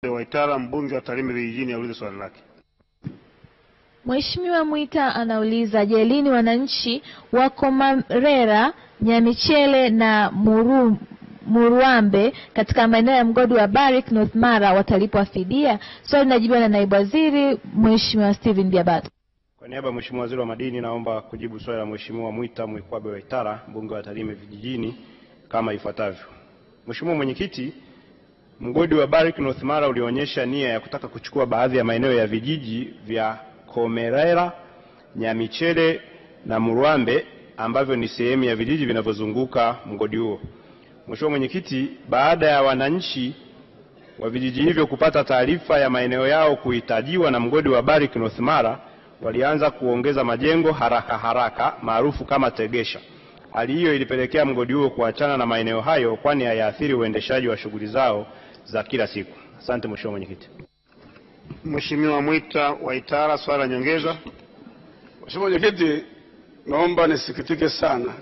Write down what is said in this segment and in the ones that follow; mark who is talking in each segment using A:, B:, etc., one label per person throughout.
A: Waitara mbunge wa Tarime vijijini aulize swali lake.
B: Mheshimiwa Mwita anauliza je, lini wananchi wa Komarera, Nyamichele na Muru, Muruambe katika maeneo ya mgodi wa Barrick North Mara watalipwa fidia? Swali linajibiwa na naibu waziri Mheshimiwa Steven Biabato.
C: Kwa niaba ya Mheshimiwa Waziri wa Madini naomba kujibu swali la Mheshimiwa Mwita Mwikwabe Waitara mbunge wa Tarime vijijini kama ifuatavyo. Mheshimiwa Mwenyekiti, mgodi wa Barrick North Mara ulionyesha nia ya kutaka kuchukua baadhi ya maeneo ya vijiji vya Komerera, Nyamichele na Murwambe ambavyo ni sehemu ya vijiji vinavyozunguka mgodi huo. Mheshimiwa Mwenyekiti, baada ya wananchi wa vijiji hivyo kupata taarifa ya maeneo yao kuhitajiwa na mgodi wa Barrick North Mara, walianza kuongeza majengo haraka haraka maarufu kama tegesha. Hali hiyo ilipelekea mgodi huo kuachana na maeneo hayo, kwani hayaathiri uendeshaji wa shughuli zao za kila siku. Asante Mheshimiwa Mwenyekiti.
A: Mheshimiwa Mwita Waitara, swali la nyongeza.
D: Mheshimiwa Mwenyekiti, naomba nisikitike sana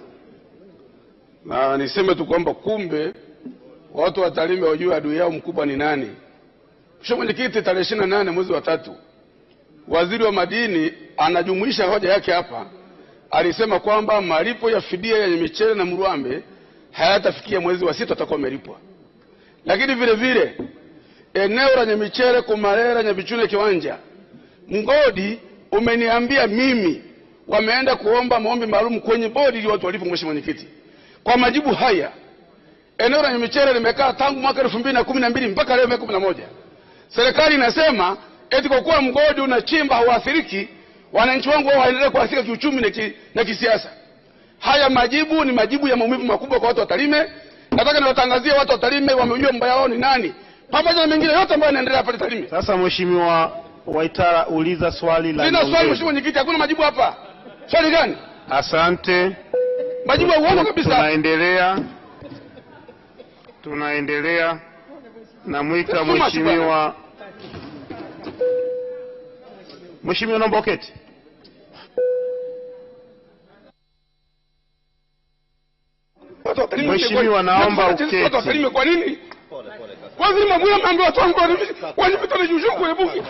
D: na niseme tu kwamba kumbe watu wa Tarime wajue adui yao mkubwa ni nani. Mheshimiwa Mwenyekiti, tarehe ishirini na nane mwezi wa tatu waziri wa madini anajumuisha hoja yake hapa, alisema kwamba malipo ya fidia ya Nyamichele na Murwambe hayatafikia mwezi wa sita atakuwa amelipwa, lakini vile vile eneo la Nyamichele, Kumarera, Nyabichune, Kiwanja, mgodi umeniambia mimi wameenda kuomba maombi maalum kwenye bodi ili watu walipo. Mheshimiwa Mwenyekiti, kwa majibu haya eneo la Nyamichele limekaa tangu mwaka elfu mbili na kumi na mbili mpaka leo Mei kumi na moja. Serikali inasema eti kwa kuwa mgodi unachimba hauathiriki, wananchi wangu wao waendelee kuathirika kiuchumi na, ki, na kisiasa. Haya majibu ni majibu ya maumivu makubwa kwa watu wa Tarime. Nataka niwatangazie watu wa Tarime wamejua mbaya wao ni nani, pamoja na mengine yote ambayo yanaendelea pale Tarime.
A: Sasa Mheshimiwa Waitara, uliza swali la
D: Sina swali
A: nyongeza.
D: Mheshimiwa Mwenyekiti, hakuna majibu hapa. Swali gani?
A: Asante.
D: Majibu ya uongo kabisa.
A: Tunaendelea, tunaendelea. Namwita
D: Soma tu
A: Mheshimiwa Mheshimiwa, naomba uketi.
D: Watu wa Tarime
A: Mheshimiwa,
D: kwa-
A: naomba
D: Watu wa
A: uketi.
D: Tarime kwa nini? Waziri Mabula ameambia watu wangu wanipita na juju kwenye bunge.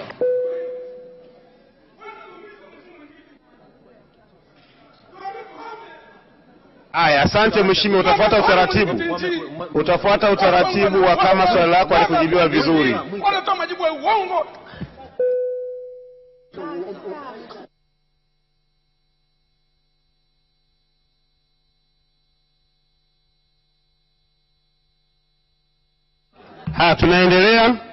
A: Aya, asante Mheshimiwa, utafuata utaratibu, utafuata utaratibu wa kama swali lako halikujibiwa vizuri.
D: Wanatoa majibu ya uongo.
A: Haya, tunaendelea.